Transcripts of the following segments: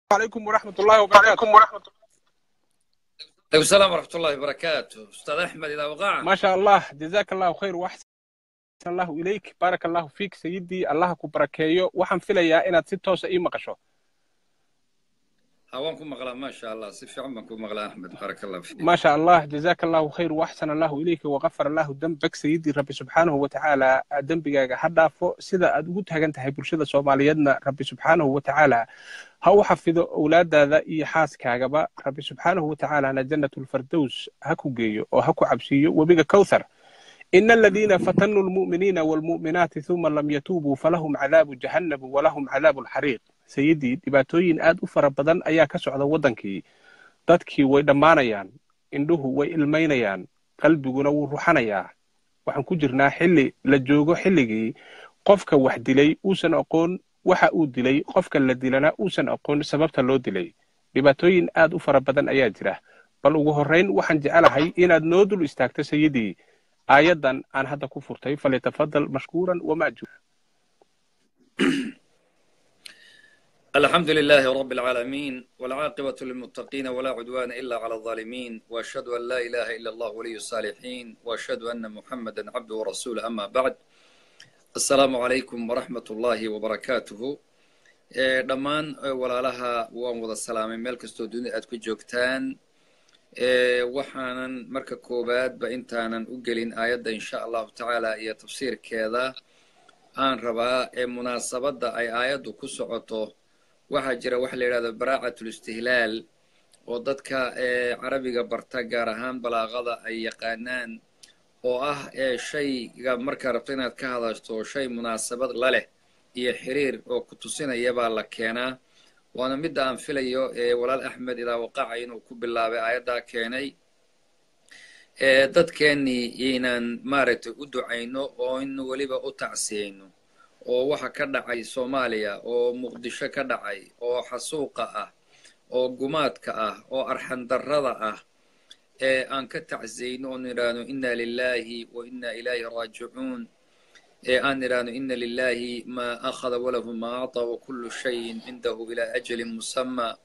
عليكم ورحمة الله وبركاته عليكم السلام ورحمة الله وبركاته أستاذ أحمد إذا وقع ما شاء الله جزاك الله خير وأحسن الله إليك بارك الله فيك سيدي الله كبركيو وحن فيليا إناد si toosa ii maqasho هوانكم مغلا ما شاء الله سيف عمكم مغلا أحمد بارك الله فيك ما شاء الله جزاك الله خير وأحسن الله إليك وغفر الله ذنبك سيدي ربي سبحانه وتعالى dembigaaga ha dhaafo sida aad ugu taagan tahay bulshada soomaaliyeedna rabbi subxaanahu watacaala ha u xafido owlaadaada iyo xaaskaagaba rabbi subxaanahu watacaalana jannatulfardows ha ku geeyo oo ha ku cabsiiyo webiga kowthar إن الذين فتنوا المؤمنين والمؤمنات ثم لم يتوبوا فلهم عذاب جهنم ولهم عذاب الحريق سيدي dhibaatooyin aad u fara badan ayaa ka socda waddankii dadkii way dhammaanayaan indhuhu way ilmaynayaan qalbiguna wuu ruxanayaa waxaan ku jirnaa xilli la joogo xilligii qofka wax dilay uusan aqoon waxa uu dilay qofka la dilana uusan aqoon sababta loo dilay dhibaatooyin aad u fara badan ayaa jira bal ugu horrayn waxaan jecelahay inaad noo dul istaagto sayidii aayaddan aan hadda ku furtay falyatafadal mashkuuran wamaajuur الحمد لله رب العالمين والعاقبة للمتقين ولا عدوان إلا على الظالمين وأشهد أن لا إله إلا الله ولي الصالحين وأشهد أن محمدا عبده ورسوله أما بعد السلام عليكم ورحمة الله وبركاته dhammaan walaalaha waan wada salaamay meel kastoo dunida aad ku joogtaan waxaanan marka koowaadba intaanan u gelin aayadda insha allahu tacaala iyo tafsiirkeeda aan rabaa ee munaasabadda ay aayaddu ku socoto waxaa jira waxa la yidhahdo baraacatul istihlaal oo dadka carabiga barta gaar ahaan balaaqada ay yaqaanaan oo ah shayga markaa rabto inaad ka hadashto shay munaasabad la leh iyo xiriir oo ku tusinaya baa la keenaa waana midda aan filayo walaal axmed idaa waqaca inuu ku bilaabay aayaddaa keenay dadkeennii inaan maaragtay u ducayno oo in weliba u tacsiyayno oo waxa ka dhacay soomaaliya oo muqdisho ka dhacay oo xasuuqa ah oo gumaadka ah oo arxandarrada ah ee aan ka tacsiyayno oon idhaahno inna lilaahi wa inna ilayhi raajicuun ee aan idhaahno ina lilahi ma akhada walahu ma acطa wakulu shayin cindahu ilaa ajalin musama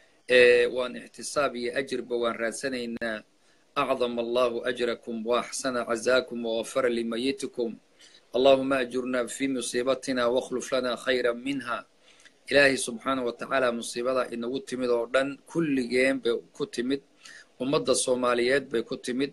waan ixtisaab iyo ajirba waan raadsanaynaa acdama allahu ajrakum waaxsana cazaakum wagafara limayitikum allahuma ajurnaa fi musiibatina wakhluf lana khayra minha ilaahay subxaanah wa tacaala musiibada inagu timid oo dhan kulligeen bay ku timid ummadda soomaaliyeed bay ku timid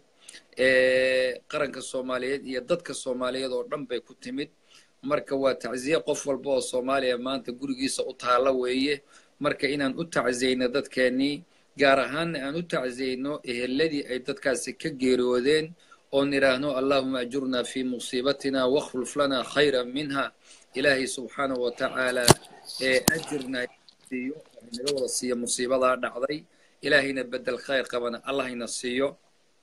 qaranka soomaaliyeed iyo dadka soomaaliyeed oo dhan bay ku timid marka waa tacziye qof walba oo soomaaliya maanta gurigiisa u taalla weeye marka inaan u tacziyeyno dadkeennii gaar ahaanna aan u tacziyeyno eheladii ay dadkaasi ka geeriyoodeen oon idhaahno allahuma ajurnaa fi musiibatina wakhluf lana khayra minha ilaahay subxaanahu wa tacaala ee ajirna siiyo naga wada siiyo musiibadaa dhacday ilaahayna bedel khayr qabana allahayna siiyo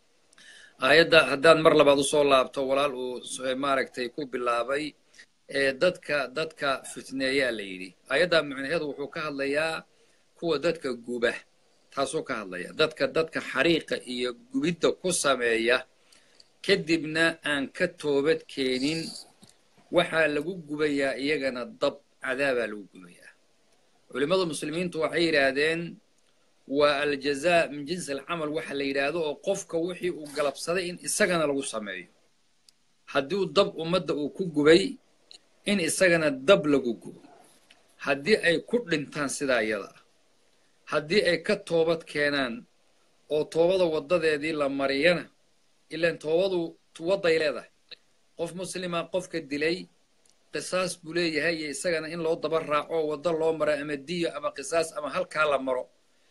aayadda haddaan mar labaad usoo laabto walaal uu maaragtay ku bilaabay dadka dadka fitneeyaa la yidhi aayadda macnaheedu wuxuu ka hadlayaa kuwa dadka guba taasuu ka hadlaya dadka dadka xariiqa iyo gubidda ku sameeya kadibna aan ka toobad keenin waxaa lagu gubayaa iyagana dab cadaabaa lagu gubayaa culimmada muslimiintu waxay yidhaahdeen waa aljazaa min jinsi alcamal waxa la yidhaahdo oo qofka wixii uu galabsaday in isagana lagu sameeyo haddii dab ummadda uu ku gubay in isagana dab lagu gubo haddii ay ku dhintaan sidaa iyada ah haddii ay ka toobad keenaan oo toobada waddadeedii la mariyana ilaan toobadu wadday leedahay qof muslima qofka dilay qisaas buu leeyahay iyo isagana in loo daba raaco waddo loo maro ama diyo ama qisaas ama halkaa la maro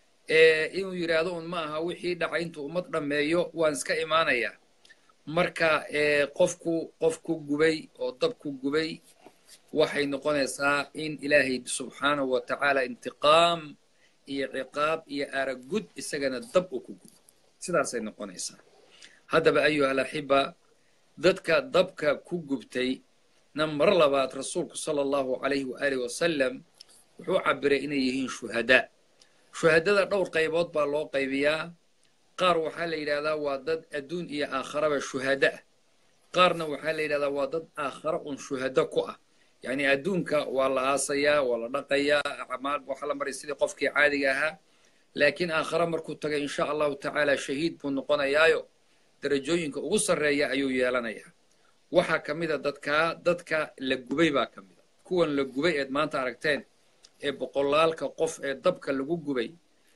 inuu yidhaahdo un ma aha wixii dhacay intuu ummad dhammeeyo waan iska imaanayaa marka qofku qofku gubay oo dabku gubay waxay noqonaysaa in ilaahay subxaanahu wa tacaala intiqaam iyo ciqaab iyo aragud isagana dab uu ku gubo sidaasay noqonaysaa haddaba ayuha alaxiba dadka dabka ku gubtay na mar labaad rasuulku sala allahu calayhi waaalih wasalam wuxuu cabiray inay yihiin shuhadaa shuhadada dhowr qaybood baa loo qaybiyaa qaar waxaa la yidhahdaa waa dad adduun iyo aakharaba shuhada ah qaarna waxaa la yidhahdaa waa dad aakhare un shuhado ku ah yacni adduunka waa la aasayaa waa la dhaqayaa acmaal waxa la maray sidii qofkii caadiga ahaa laakiin aakhare markuu tagay insha allahu tacaala shahiid buu noqonayaayo darajooyinka ugu sarreeya ayuu yeelanayaa waxaa ka mid a dadkaa dadka la gubay baa ka mid a kuwan la gubay eed maanta aragteen ee boqolaalka qof ee dabka lagu gubay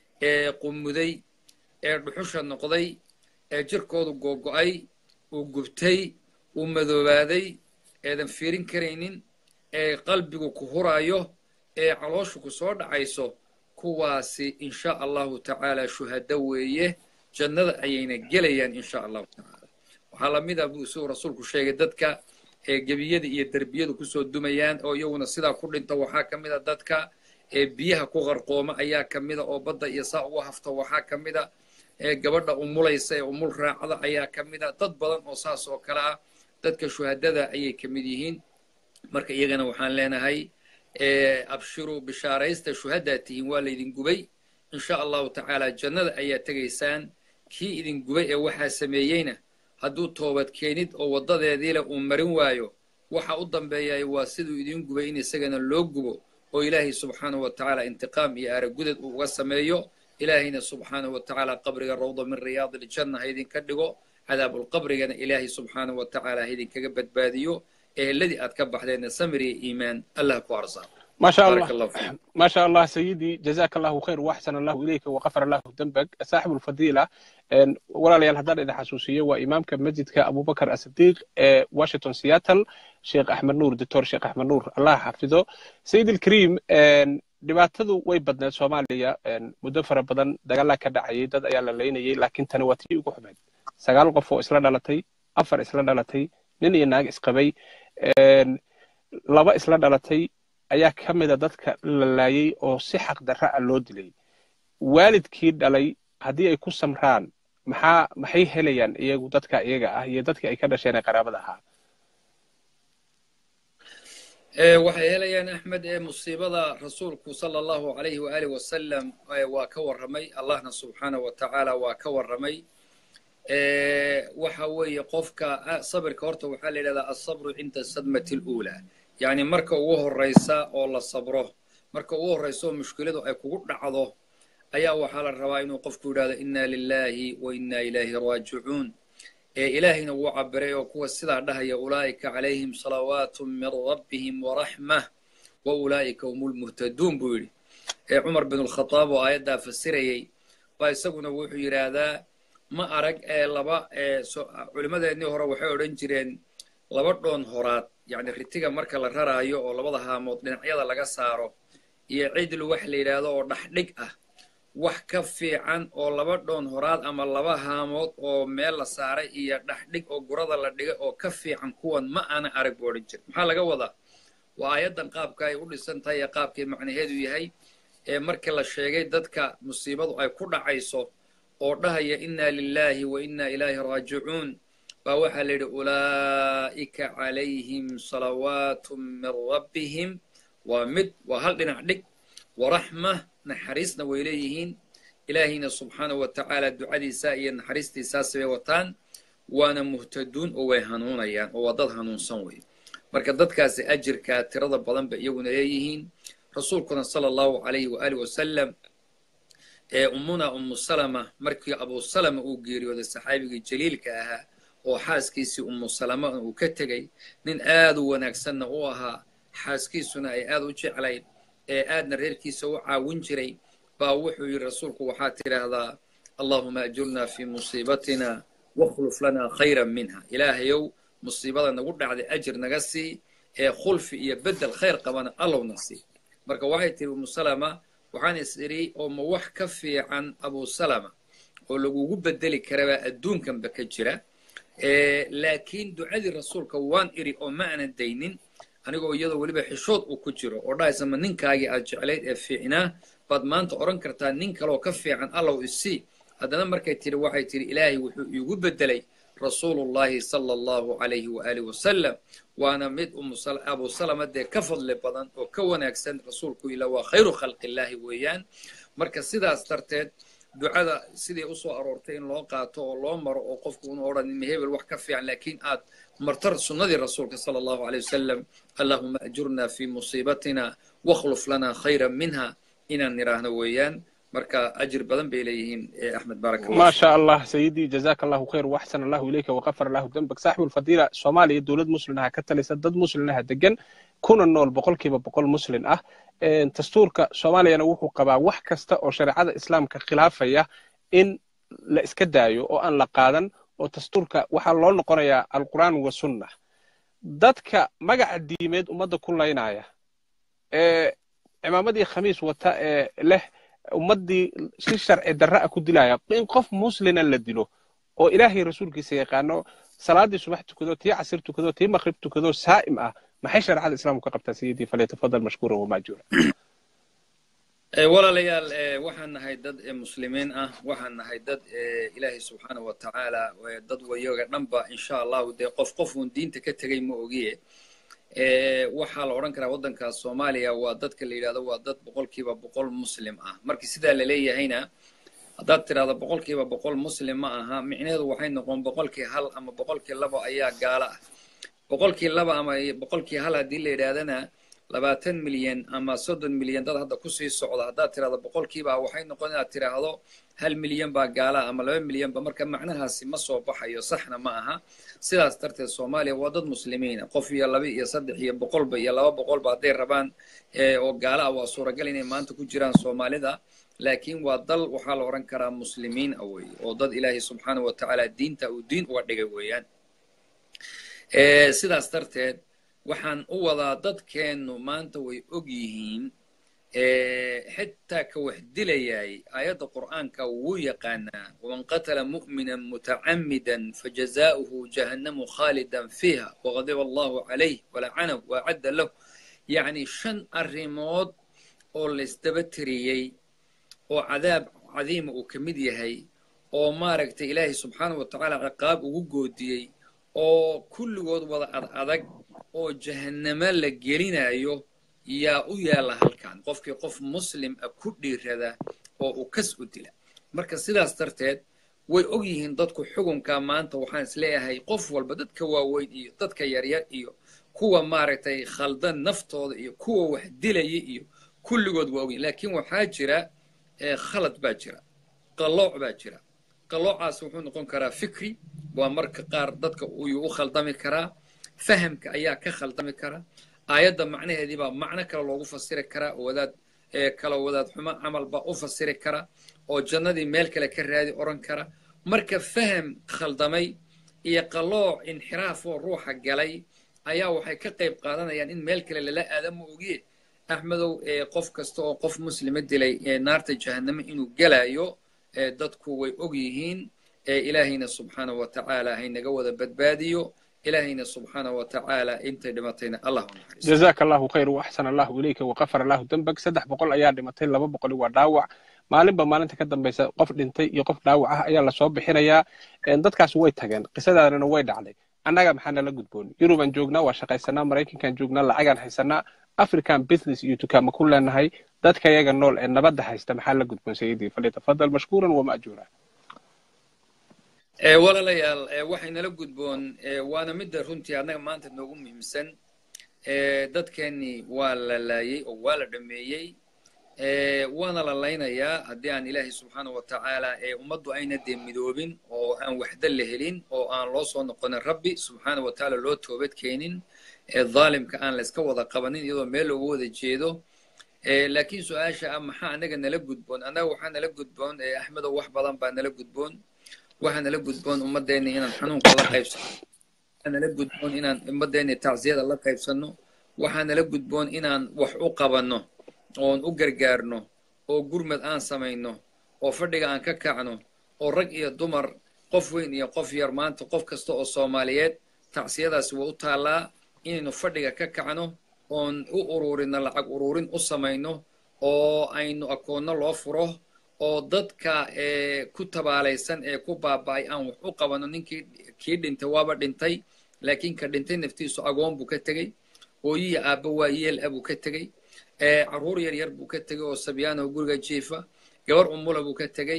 ee qumuday ee dhuxusha noqday ee jirkoodu googo'ay uu gubtay uu madoobaaday eedan fiirin karaynin ee qalbigu ku huraayo ee calooshu ku soo dhacayso kuwaasi insha allahu tacaala shuhado weeye jannada ayayna gelayaan insha allahu tacaala waxaa la mid ah buu siduu rasuulku sheegay dadka ee gebiyada iyo derbiyadu kusoo dumayaan oo iyaguna sidaa ku dhinta waxaa ka mid a dadka ee biyaha ku qarqooma ayaa ka mida oo badda iyo saa ugu hafta waxaa ka mid a ee gabadha umulaysa ee umul raacda ayaa ka mid a dad badan oo saas oo kale ah dadka shuhadada ayay ka mid yihiin marka iyagana waxaan leenahay abshiruu bishaaraysta shuhadaa tihiin waa laydin gubay insha allahu tacaala jannada ayaa tegaysaan kii idin gubay ee waxaa sameeyeyna hadduu toobad keenid oo waddadeediile uu marin waayo waxa u dambeeyay waa siduu idin gubay in isagana loo gubo oo ilaahay subxaanahu wa tacaala intiqaam iyo aragudad uu uga sameeyo ilaahayna subxaanahu wa tacaala qabriga rawda min riyaadi iljanna ha idinka dhigo cadaabulqabrigana ilaahay subxaanahu wa tacaala ha idinkaga badbaadiyo eheladii aad ka baxdeenna samir iyo iimaan allah ku arsaaq ما شاء بارك الله الله فيك ما شاء الله سيدي جزاك الله خير واحسن الله اليك وغفر الله ذنبك صاحب الفضيله إن ولا ليال هدار اذا حسوسيه وامامك مسجدك ابو بكر الصديق آه، واشنطن سياتل شيخ احمد نور دكتور شيخ احمد نور الله حافظه سيدي الكريم إن dhibaatadu way badneed soomaaliya een, muddo fara badan dagaalaa ka dhacayay dad ayaa la leynayay laakiin tani waa tii ugu xumeyd sagaal qof oo isla dhalatay afar isla dhalatay nin iyo naag isqabay een, laba isla dhalatay ayaa ka mida dadka la laayay oo si xaq darra ah loo dilay waalidkii dhalay haddii ay ku samraan maxaa maxay helayaan iyagu dadka iyaga ah iyo dadkii ay ka dhasheen ee qaraabada ahaa Ee, waxay helayaan axmed ee musiibada rasuulku sala allahu calayhi waaalih wasalam ee, waa ka warramay allahna subxaanahu wa tacaala waa ka warramay Ee, waxa weeye qofka ah, sabirka horta waxaa la yidhahdaa asabru cinda sadmati luulaa yacni marka ugu horraysa oo la sabro marka ugu horraysa oo mushkiladu ay kugu dhacdo ayaa waxaa la rabaa inuu qofku yidhahdo inna lillahi wa inna ilayhi raajicuun ee ilaahayna wuu cabiray oo kuwa sidaa dhahaya ulaa'ika calayhim salawaatu min rabbihim waraxmah wa ulaa'ika hum lmuhtaduun buu yidhi ee cumar bin alkhataab oo aayaddaa fasirayey baa isaguna wuxuu yidhaahdaa ma arag ee laba ee so- culimmadeennii hore waxay odhan jireen laba dhoon horaad yacni ritiga marka la raraayo oo labada haamood dhinacyada laga saaro iyo cidlu wax la yidhaahdo oo dhaxdhig ah wax ka fiican oo laba dhoon horaad ama laba haamood oo meel la saaray iyo dhaxdhig oo gurada la dhigay oo ka fiican kuwan ma ana arag buu odhan jira maxaa laga wadaa waa aayaddan qaabka ay u dhisan tahay ee qaabkay macnaheedu yahay ee markii la sheegay dadka musiibadu ay ku dhacayso oo dhahaya inna lillahi wa inna ilayhi raajicuun baa waxaa la yidhi ulaa'ika calayhim salawaatu min rabbihim waa mid waa hal dhinac dhig waraxma naxariisna way leeyihiin ilaahayna subxaanahu wa tacaala ducadiisa iyo naxariistiisaas bay wataan waana muhtaduun oo way hanuunayaan oo waa dad hanuunsan wey marka dadkaasi ajirkaa tirada badan bay iyaguna leeyihiin rasuulkuna sala allahu calayhi waaalih wasalam ee ummuna ummu salama markii abu salama uu geeriyooday saxaabigii jaliilka ahaa oo xaaskiisii ummu salama uu ka tegey nin aad u wanaagsanna u ahaa xaaskiisuna ay aad u jeclayd ee aadna reerkiisa u caawin jiray baa wuxuu yidhi rasuulku waxaad tidhaahdaa allahuma ajurnaa fii musiibatina wakhluf lanaa khayran minha ilaahayow musiibada nagu dhacday ajir naga sii ee khulfi iyo beddel khayr qabana allowna sii marka waxay tihi umu salama waxaan is idhi oo ma wax ka fiican abu salama oo lagugu beddeli karabaa adduunkanba ka jira laakiin ducadii rasuulka waan idhi oo ma aanan daynin anigoo iyadoo weliba xishood uu ku jiro oo dhahaysa ma ninkaagii aad jeclayd ee fiicnaa baad maanta odhan kartaa nin kaleoo ka fiican allow isii haddana markay tidhi waxay tidhi ilaahay wuxuu iigu beddelay rasuulullahi sala allahu calayhi waaalih wasalam waana mid abu salama dee ka fadli badan oo ka wanaagsan rasuulku ila waa khayru khalqillaahi weeyaan marka sidaas darteed ducada sidii usoo aroortay in loo qaato oo loo maro oo qofku unu odhanin hebel wax ka fiican laakiin aad martar sunnadii rasuulka sala allahu aleyh wasalam allahuma ajurna fi musiibatina wakhluf lana khayran minha inaan nidhaahno weeyaan marka ajir badan bay leeyihiin axmed baarak ما شاء الله سيدي جزاك الله خير واحسن الله اليك وغفر الله ذنبك صاحب الفضيله soomaaliya dowlad muslimnaha ka talisa dad muslimnaha degan kuna nool boqolkiiba boqol muslim ah dastuurka soomaaliyana wuxuu qabaa wax kasta oo shareecada islaamka khilaafaya in la iska daayo oo aan la qaadan oo dastuurka waxaa loo noqonayaa alqur'aan wa sunna dadka magaca diimeed ummadda ku laynaya ee cimaamadii khamiis wata ee leh ummaddii si sharci darra ah ku dilaya in qof muslina la dilo oo ilaahay rasuulkiisa yaqaano salaadii subax tukado tii casir tukado tii maqrib tukado saa'im ah maxay shareecada islaamku ka qabtaa sayidii falyatafadal mashkuuran wamaajuura walaalayaal waxaan nahay dad muslimiin ah waxaan nahay dad ilaahay subxaana wa tacaala dad wayoga dhanba insha allahu dee qof qofuun diinta ka tegay ma ogiye waxaa la odhan karaa waddankaas soomaaliya waa dadka la yidhahdo waa dad boqolkiiba boqol muslim ah markii sidaa la leeyahayna haddaad tidhahdo boqolkiiba boqol muslim ma aha micnaheedu waxay noqon boqolkii hal ama boqolkii laba ayaa gaala ah boqolkii laba ama boqolkii hal haddii la yidhaahdana labaatan milyan ama soddon milyan dad hadda kusii socda haddaad tidhahdo boqolkiiba waxay noqon inaad tidhaahdo hal milyan baa gaala ama laba milyanba marka macnahaasi ma soo baxayo saxna ma aha sidaas darteed soomaaliya waa dad muslimiina qof iyo laba iyo saddex iyo boqolba iyo laba boqolba hadday rabaan oo gaala ah waa suuragal inay maanta ku jiraan soomaalida laakiin waa dal waxaa la odhan karaa muslimiin ah weeye oo dad ilaahay subxaana wa tacaala diinta uu diin uga dhigay weeyaan sidaas darteed waxaan u wadaa dadkeennu maanta way og yihiin xitaa ka wax dilayay aayadda qur'aanka wuu yaqaanaa waman qatala mu'minan mutacammidan fajazaa'uhu jahannamu khaalidan fiiha waqadiba allahu calayh walacanahu waacadda lahu yacni shan arrimood oo laysdaba tiriyey oo cadaab cadiima uu ka mid yahay oo maaragtay ilaahay subxaanahu wa tacaala ciqaab ugu goodiyey oo kulligood wada ad adag oo jahannamo la gelinayo yaa u yaalla halkan qofkii qof muslim ah ku dhiirada oo uu kas u dila marka sidaas darteed way og yihiin dadku xukunka maanta waxaan isleeyahay qof walba dadka waaweyn iyo dadka yaryar iyo kuwa maaragtay khaldan naftooda iyo kuwa wax dilaya iyo kulligood waa ogyihin laakiin waxaa jira khalad baa jira qallooc baa jira qalloocaas wuxuu noqon karaa fikri waa marka qaar dadka uyuu u khaldami karaa fahamka ayaa ka khaldami kara aayadda macnaheedii baa macno kale loogu fasiri karaa oo wadaad kala wadaad xumo camal baa u fasiri kara oo jannadii meel kale ka raadi odhan kara marka faham khaldamay iyo qallooc inxiraaf oo ruuxa galay ayaa waxay ka qayb qaadanayaan in meel kale lala aadama ogiye axmedow qof kasta oo qof muslima dilay naarta jahannamo inuu gelayo dadku way og yihiin ilaahayna subxaana wa tacaala haynaga wada badbaadiyo إلهينا سبحانه وتعالى أنت دمتين الله ونحرس جزاك الله خير وأحسن الله إليك وغفر الله ذنبك سدح بقول أيام دمتين لما بقول وداوع maalinba maalinta ka dambaysa qof dhintay iyo qof dhaawac ah ayaa lasoo bixinayaa dadkaas way tageen qisadaanina way dhacday annaga maxaa nala gudboon yurubaan joognaa waa shaqaysanaa maraykankaan joognaa lacagaan haysanaa african business iyo dukaama ku leenahay dadka yaga nool ee nabadda haysta maxaa la gudboon sayidii falyatafadal mashkuuran wamaajuura walaalayaal waxaynala gudboon waana midda runtii annaga maanta noogu muhiimsan dadkeennii waa la laayey oo waa la dhameeyey waana la laynayaa haddii aan ilaahay subxaana wa tacaala ummaddu ayna dee midoobin oo aan waxda la helin oo aan loo soo noqonin rabbi subxaana wa tacaala loo toobad keenin dhaalimka aan layska wada qabanin iyadoo meel looga wada jeedo laakiin su-aasha ah maxaa anaga nala gudboon annaga waxaa nala gudboon axmedow wax badan baa nala gudboon waxaa nala gudboon ummadeenni inaan xanuunka la qaybsano waxaa nala gudboon inaan ummadeenni tacsiyada la qaybsanno waxaa nala gudboon inaan wax u qabanno oon u gargaarno oo gurmad aan samayno oo fadhiga aan ka kacno oo rag iyo dumar qof weyn iyo qof yar maanta qof kasta oo soomaaliyeed tacsiyadaasi waa u taallaa inaynu fadhiga ka kacno oon u ururinno lacag ururin u samayno oo aynu akoonno loo furo oo dadka ku tabaalaysan ee ku baaba'ay aan wax u qabanno ninkii kii dhintay waaba dhintay laakiin ka dhintay naftiisu agoon buu ka tegey hooyihi aabba waa yeel ah buu ka tegey carruur yar yar buu ka tegey oo sabyaanaho guriga jiifa gabar umula buu ka tegey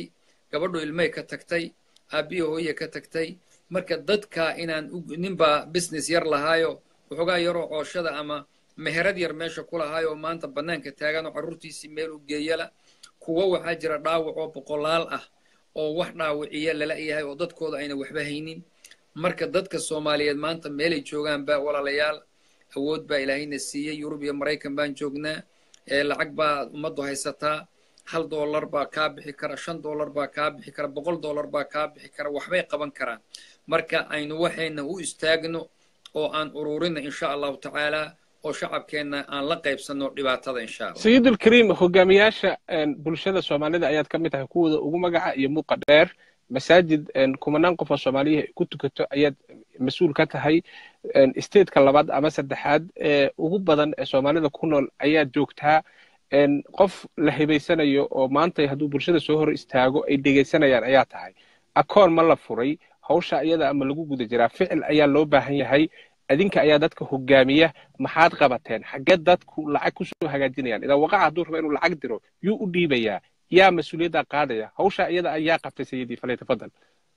gabadhu ilmay ka tagtay aabbihi hooye ka tagtay marka dadka inaan ninbaa business yar lahaayo waxoogaa yaroo cooshada ama meherad yar meesha ku lahaayo oo maanta bannaanka taagan oo carruurtiisii meel u geeyala kuwo waxaa jira dhaawac oo boqolaal ah oo wax dhaawiciya lala yahay oo dadkooda ayna waxba haynin marka dadka soomaaliyeed maanta meelay joogaanba walaalayaal awood baa ilaahayna siiyey yurub iyo maraykan baan joognaa lacag baa ummaddu haysataa hal dollar baa kaa bixi kara shan dollar baa kaa bixi kara boqol dollar baa kaa bixi kara waxbay qaban karaan marka aynu waxayna u istaagno oo aan ururina insha allahu tacaala oo shacabkeenna aan la qaybsanno dhibaatada insha allah sayidulkariim hogaamiyaasha bulshada soomaalida ayaad ka mid tahay kuwooda ugu magaca iyo muuqa dheer masaajid kumanaan qof oo soomaaliya ay ku tukato ayaad mas-uul ka tahay stateka labaad ama saddexaad ee ugu badan ee soomaalida ku nool ayaad joogtaa qof la hibaysanayo oo maanta hadduu bulshada soo hor istaago ay dhegaysanayaan ayaa tahay akoon ma la furay hawsha iyada ama lagu guda jiraa ficil ayaa loo baahan yahay adinka ayaa dadka hogaamiya maxaad qabateen xaggee dadku lacag kusoo hagaajinayaan idaa waqaca hadduu rabo inuu lacag diro yuu u dhiibayaa yaa mas-uuliyadda qaadaya hawsha iyada ayaa qabtay sayidii falay tafadal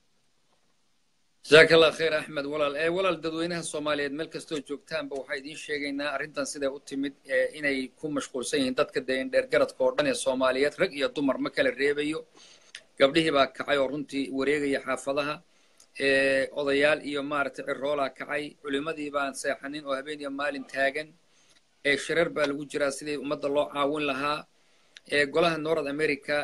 jazaaka allah khayr axmed walaal ee walaal dadweynaha soomaaliyeed meel kastoo joogtaanba waxaa idiin sheegaynaa arrintan siday u timid inay ku mashquulsan yihiin dadka dee indheergaradka oo dhan ee soomaaliyeed rag iyo dumar ma kala reebayo gabdhihii baa kacay oo runtii wareegaya xaafadaha odayaal iyo maaragtay ciroolaa kacay culimmadii baan seexanin oo habeen iyo maalin taagan shirar baa lagu jiraa sidii ummadda loo caawin lahaa golaha north america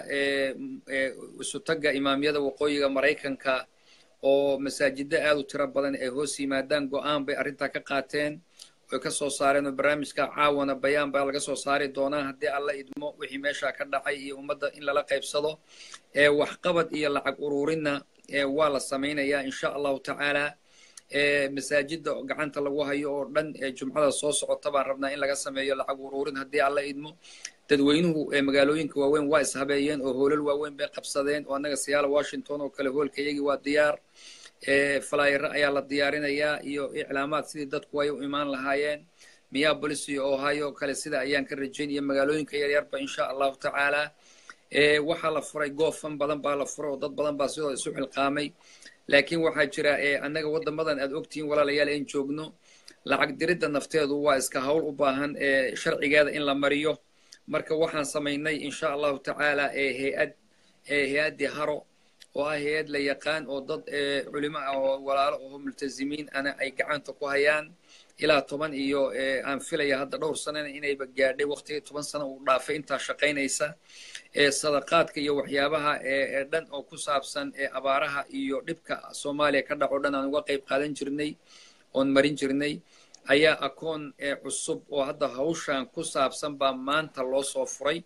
isutagga imaamyada waqooyiga maraykanka oo masaajiddo aad u tiro badan ay hoos yimaadaan go'aan bay arrintaa ka qaateen oy ka soo saareen oo barnaamijka caawana bayaan baa laga soo saari doonaa haddii alla idmo wixii meesha ka dhacay iyo ummadda in lala qaybsado waxqabad iyo lacag ururinna waa la samaynayaa insha allahu tacaala masaajidda gacanta lagu hayo oo dhan jumcada soo socota baan rabnaa in laga sameeyo lacag ururin haddii alla idmo dadweynuhu magaalooyinka waaweyn waa ishabeeyeen oo hoolal waaweyn bay qabsadeen oo annaga siyaala washington oo kale hoolka iyagii waa diyaar flyera ayaa la diyaarinayaa iyo iclaamaad sidii dadku ay u imaan lahaayeen minneapolis iyo ohio kale sida ayaan ka rajayn iyo magaalooyinka yaryarba insha allahu tacaala waxaa la furay goofan badan baa la furay oo dad badan baa sidoo isu xilqaamay laakiin waxaa jira annaga waddamadan aad ogtihiin walaalayaal in joogno lacag diridda nafteedu waa iska hawl u baahan sharcigeeda in la mariyo marka waxaan samaynay insha allahu tacaala hay-ad hay-addii haro oo ah hay-ad la yaqaan oo dad culimo ah oo walaalo oo multazimiin ana ay gacanta ku hayaan ilaa toban iyo aan filaya hadda dhowr sanana inayba gaadhay waqtigii toban sano uu dhaafay intaa shaqaynaysa sadaqaadka iyo waxyaabaha ee dhan oo ku saabsan abaaraha iyo dhibka soomaaliya ka dhaco dhan aan uga qayb qaadan jirnay oon marin jirnay ayaa akoon cusub oo hadda hawshan ku saabsan baa maanta loo soo furay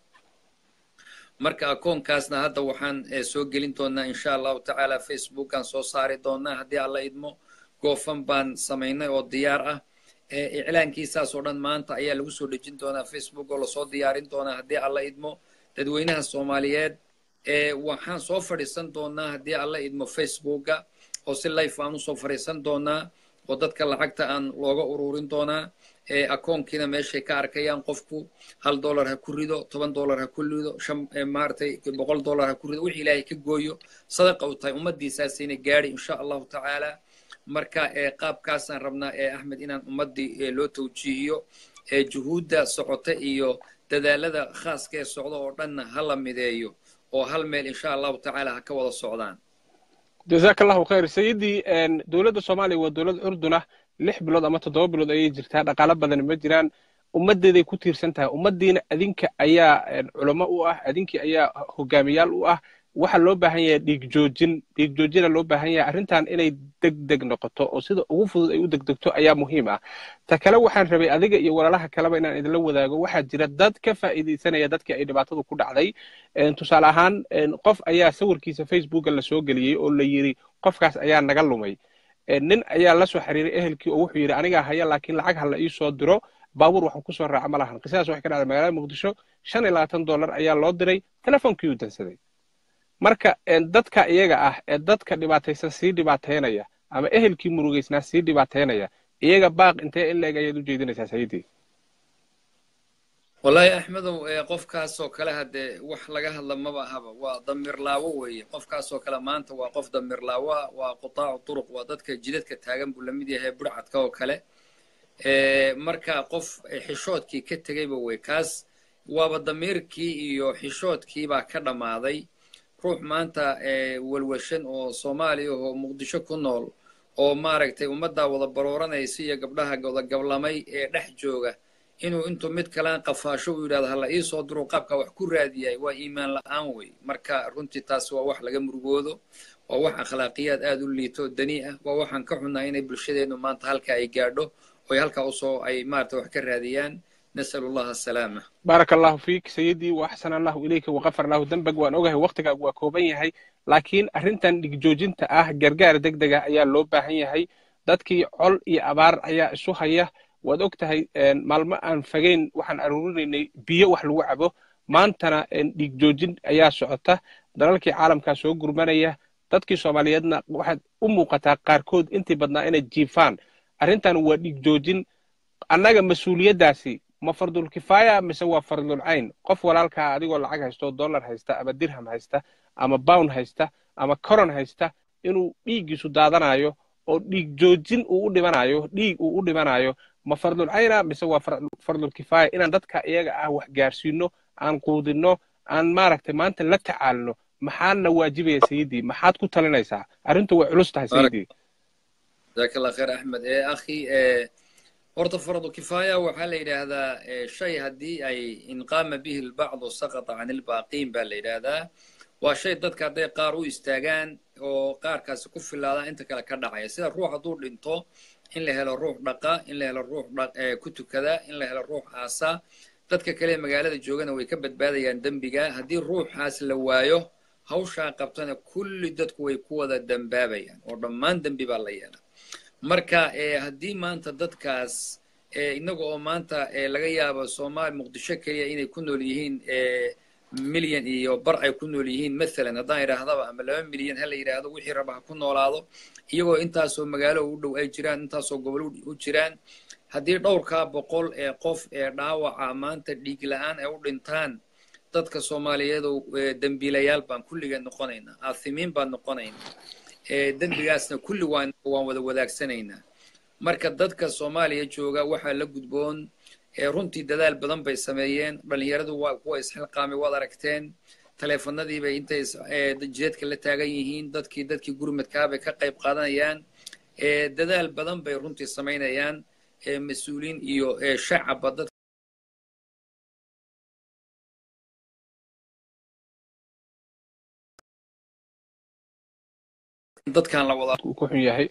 marka akoonkaasna hadda waxaan soo gelin doonaa insha allahu tacaala facebookaan soo saari doonaa haddii alla idmo goofan baan samaynay oo diyaar ah iclaankiisaas oo dhan maanta ayaa lagu soo dhejin doonaa facebook oo lasoo diyaarin doonaa haddii alla idmo dadweynaha soomaaliyeed waxaan soo fadhiisan doonaa haddii alla idmo facebooka oo si life aan usoo fadhiisan doonaa oo dadka lacagta aan looga ururin doonaa akoonkiina meeshay ka arkayaan qofku hal dollar ha ku rido toban dollar ha ku rido shan maaratay boqol dollar ha ku rido wixii ilaahay ka gooyo sadaqa u tahay ummaddiisaasayna gaadhi insha allahu tacaala marka qaabkaasaan rabnaa ee axmed inaan ummaddii loo tawjiihiyo juhuudda socota iyo dadaalada khaaska ee socda oo dhanna ha la mideeyo oo hal meel insha allahu tacaala ha ka wada socdaan jazaaka allahu khayr sayidii dowladda soomaaliya waa dowlad curdun ah lix bilood ama toddoba bilood ayay jirtaa dhaqaalo badan ma jiraan ummaddeeday ku tiirsan tahay ummaddiina adinka ayaa culamo u ah adinkii ayaa hogaamiyaal u ah waxaa loo baahan yahay dhiig joojin dhiig joojina loo baahan yahay arrintan inay deg deg noqoto oo sida ugu fudud ay u degdegto ayaa muhiim ah ta kale waxaan rabay adiga iyo walaalaha kaleba inaan idinla wadaago waxaa jira dad ka faa'iidaysanaya dadkii ay dhibaatadu ku dhacday tusaale ahaan qof ayaa sawirkiisa facebooka la soo geliyey oo la yidhi qofkaas ayaa naga lumay nin ayaa la soo xiriiray ehelkii oo wuxuu yidhi anigaa haya laakiin lacag ha la ii soo diro baabuur waxaan kusoo raaca ma lahan qisadaas waxay ka dhacday magaalada muqdisho shan iyo labaatan dollar ayaa loo diray telefonkii uu dansaday marka dadka iyaga ah ee dadka dhibaataysan sii dhibaateynaya ama ehelkii murugaysnaa sii dhibaateynaya iyaga baaq intee in leeg ayaad u jeedinaysaa sayidii wallaahi axmedow qofkaasoo kale haddee wax laga hadla maba ahaba waa damirlaawo weeye qofkaasoo kale maanta waa qof damirlaawo ah waa qutaacu turuq waa dadka jidadka taagan buu lamid yahay burcadka oo kale marka qof xishoodkii ka tegayba wey kaas waaba damiirkii iyo xishoodkii baa ka dhammaaday ruux maanta walwashan oo soomaaliya oo muqdisho ku nool oo maaragtay ummaddaa wada barooranaysa iyo gabdhaha wada gablamay ee dhex jooga inuu intuu mid kalaan qafaasho uu yidhahdo hala ii soo diro qaabkaa wax ku raadiyay waa iimaan la'aan wey marka runtii taas waa wax laga murugoodo waa wax akhlaaqiyaad aad u liito dani ah waa waxaan ka xunnaa inay bulshadeennu maanta halka ay gaadho oy halkaa usoo ay maarata wax ka raadiyaan nasal allah asalaama baaraka allahu fiik sayidii wa axsan allahu ilayka waqafar allahu dembag waan ogahay waktigaagu waa kooban yahay laakiin arrintan dhigjoojinta ah gargaar deg dega ayaa loo baahan yahay dadkii col iyo abaar ayaa isu haya waad og tahay maalmo aan fagayn waxaan aruurinaynay biyo wax lagu cabo maantana dhigjoojin ayaa socota dalalkii caalamkaa soo gurmanaya dadkii soomaaliyeedna waxaad u muuqataa qaarkood intii badnaa inay jiifaan arrintan waa dhigjoojin annaga mas-uuliyaddaasi ma fardul kifaaya mise waa fardul cayn qof walaalkaa adigoo lacag haysta oo dollar haysta ama dirham haysta ama bound haysta ama coron haysta inuu dhiiggiisu daadanayo oo dhiig joojin uu u dhimanayo dhiig uu u dhimanayo ma fardul cayna mise waa fardul kifaaya inaan dadka iyaga ah wax gaarsiino aan quudinno aan maaragtay maanta la tacaalno maxaadna waajibaya sayidii maxaad ku talinaysaa arrintu way culus tahay sayidii jazaak allah khayr axmed ee akhi horta fardu kifaaya waxaa la yidhaahdaa shay haddii ay inqaama bihi lbacdu saqata can ilbaaqiin baa la yidhaahdaa waa shay dadka hadday qaar u istaagaan oo qaarkaasi ku filaadaan inta kale ka dhacaya sida ruux hadduu dhinto in la helo ruux dhaqa in la helo ruux ku tukada in la helo ruux aasa dadka kale magaalada joogana way ka badbaadayaan dembiga haddii ruuxaas la waayo hawshaa qabtana kulli dadku way ku wada dembaabayaan oo dhammaan dembi baa la yeela marka haddii maanta dadkaas innaga oo maanta laga yaabo soomaali muqdisho keliya inay ku nool yihiin milyan iyo bar ay ku nool yihiin mathalan haddaan idhaahdaba ama laba milyan ha la yidhaahdo wixii raba ha ku noolaado iyagoo intaasoo magaalo u dhow ay jiraan intaasoo gobol u jiraan haddii dhowrkaa boqol ee qof ee dhaawaca maanta dhiig la'aan ay u dhintaan dadka soomaaliyeed oo dembiilayaal baan kulligeed noqonaynaa aathimiin baan noqonaynaa dembigaasna kulli waan waan wada wadaagsanaynaa marka dadka soomaaliya jooga waxaa la gudboon runtii dadaal badan bay sameeyeen dhalinyaradu waa kuwa isxilqaamay waad aragteen taleefanadiibay intay jeedka la taagan yihiin dadkii dadkii gurmadkaa bay ka qayb qaadanayaan dadaal badan bay runtii samaynayaan mas-uuliin iyo shacabba dad dadkan la wada ku xun yahay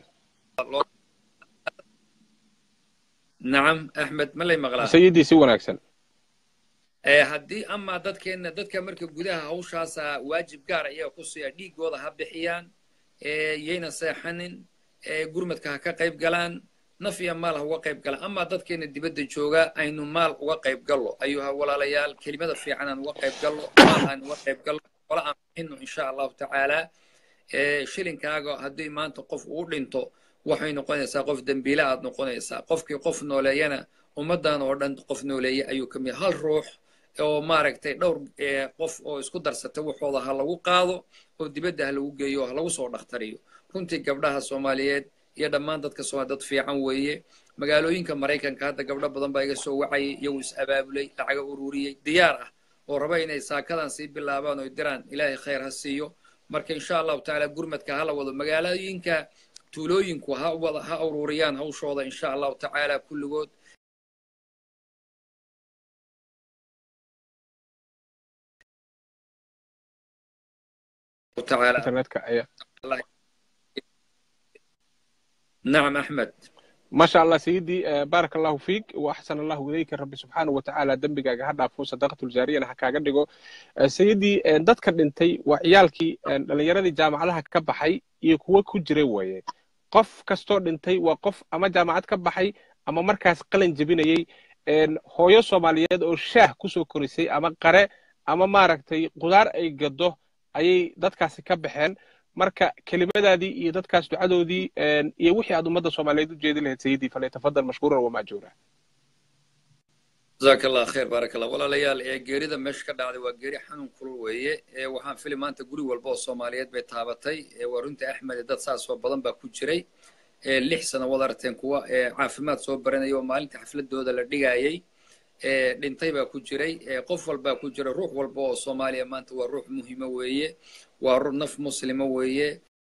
nacam axmed ma lay maqlaa sayidii si wanaagsan haddii amaa dadkeenna dadka marka gudaha hawshaasa waajib gaar iyaga ku siiya dhiigooda ha bixiyaan yayna seexanin gurmadka ha ka qayb galaan naf iyo maal ha uga qayb galaan amaa dadkeenna dibadda jooga aynu maal uga qayb gallo ayuu ha walaalayaal kelimada fiican aan uga qayb gallo maal aan uga qayb gallo wala aan bixinno insha allahu tacaala shilinkaaga haddii maanta qof uu dhinto waxay noqonaysaa qof dembiile aad noqonaysaa qofkii qof nooleeyana ummaddan oo dhan qof nooleeye ayuu ka mid hal ruux oo maaragtay dhowr qof oo isku darsatay waxooda ha lagu qaado oo dibadda ha lagu geeyo ha lagu soo dhakhtariyo runtii gabdhaha soomaaliyeed iyo dhammaan dadka soomaaliya dad fiican weeye magaalooyinka maraykanka hadda gabdho badan baa iga soo wacayay iyagu is abaabulay lacaga ururiyey diyaar ah oo raba inay saakadan sii bilaabaan oo diraan ilaahay khayr ha siiyo marka insha allahu tacaala gurmadka hala wado magaalooyinka tuulooyinku ha wada ha ururiyaan hawshooda insha allahu tacaala kulligood nacam axmed ما شاء الله سيدي بارك الله فيك واحسن الله اليك ربي سبحانه وتعالى dembigaaga ha dhaafo sadaqatul jaariyana ha kaaga dhigo sayidii dadka dhintay waa ciyaalkii dhalinyaradii jaamacadaha ka baxay iyo kuwo ku jiray weeye qof kastoo dhintay waa qof ama jaamacad ka baxay ama markaas qalin jebinayey hooyo soomaaliyeed oo shaah kusoo korisay ama qare ama maaragtay qudaar ay gado ayay dadkaasi ka baxeen marka kelimadaadii iyo dadkaas ducadoodii iyo wixii aad ummadda soomaaliyeed u jeedi lahayd sayidii falyatafadal mashkuuran wamaajuura jazaaka allah khayr baaraka allah walaalayaal ee geerida meesha ka dhacday waa geeri xanuun kulul weeye ee waxaan fili maanta guri walba oo soomaaliyeed bay taabatay ee waa runtii axmed dad saas oo badan baa ku jiray ee lix sano wad aragteen kuwa ee caafimaad soo baranaya oo maalinta xafladooda la dhigayay ee dhintay baa ku jiray ee qof walbaa ku jira ruux walba oo soomaaliya maanta waa ruux muhiima weeye waa ruux naf muslima weeye